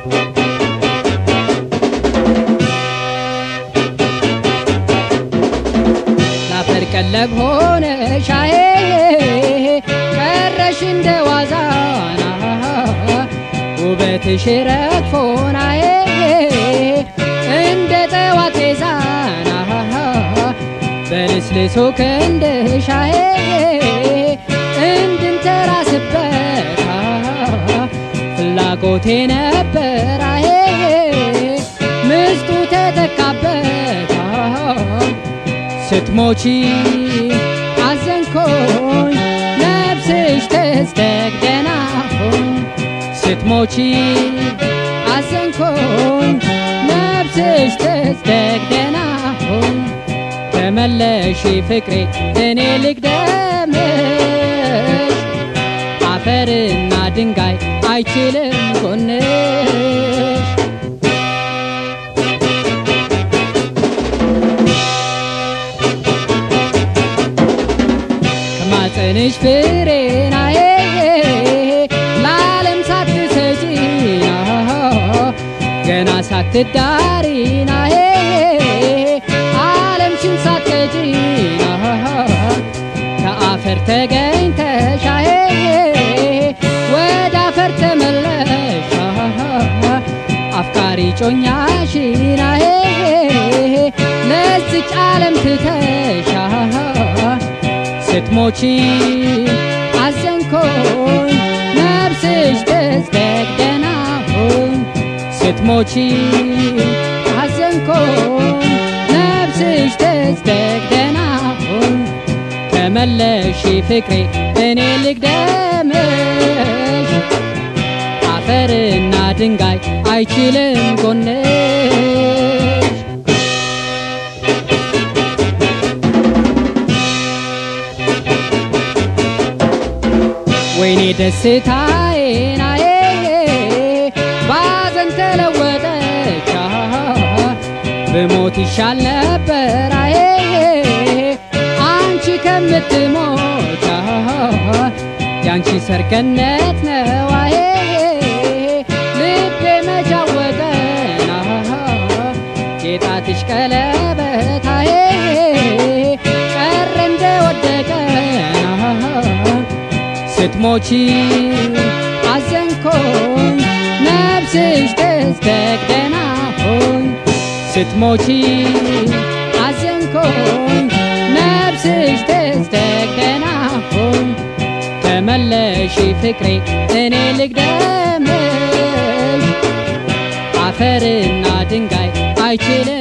ላፈር ቀለብ ሆነ ሻዬ ቀረሽ እንደ ዋዛና ውበትሽ ረግፎናዬ እንደ ጠዋት ዛና በልስልሶ ክንድሻዬ እንድንተራስበት ፍላጎቴ ነበራዬ ምስጡ ተተካበት ስትሞቺ አዘንኮኝ ነፍስሽ ተስተግደና ሆኝ ስትሞቺ አዘንኮኝ ነፍስሽ ተስተግደና ሆኝ ተመለሺ ፍቅሬ እኔ ልግደምሽ አፈርና ድንጋይ አይችልም ጎንሽ ከማፀንሽ ፍሬናዬ ለዓለም ሳትሰጪና ገና ሳትዳሪናዬ ዓለምሽን ሳትቀጪና ከአፈር ተገኝተሻዬ ወደ አፈር ተመለሻ አፍቃሪ ጮኛሽናዬ ለዚች ዓለም ትተሻ ስትሞቺ አዘንኮኝ ነፍስሽ ተዝደግደና ሆኝ ስትሞቺ አዘንኮኝ ነፍስሽ ተዝደግደና ሆኝ ተመለሺ ፍቅሬ እኔ ልግደምሽ አፈርና ድንጋይ አይችልም ጎንሽ ወይኔ ደስታዬናዬ ባዘን ተለወጠች ብሞት ይሻል ነበር አዬ አንቺ ከምትሞች ያንቺ ሰርገነት ነው አዬ ልቤ መጃወጠና የጣትሽ ቀለበት አዬ ቀረ እንደወደቀና ስትሞቺ አዘንኮኝ ነፍስሽ ተዝደግደና ሆኝ ስትሞቺ አዘንኮኝ ነፍስሽ ተዝደግደና ሆኝ ተመለሺ ፍቅሬ እኔ ልግደምሽ አፈርና ድንጋይ አይችልም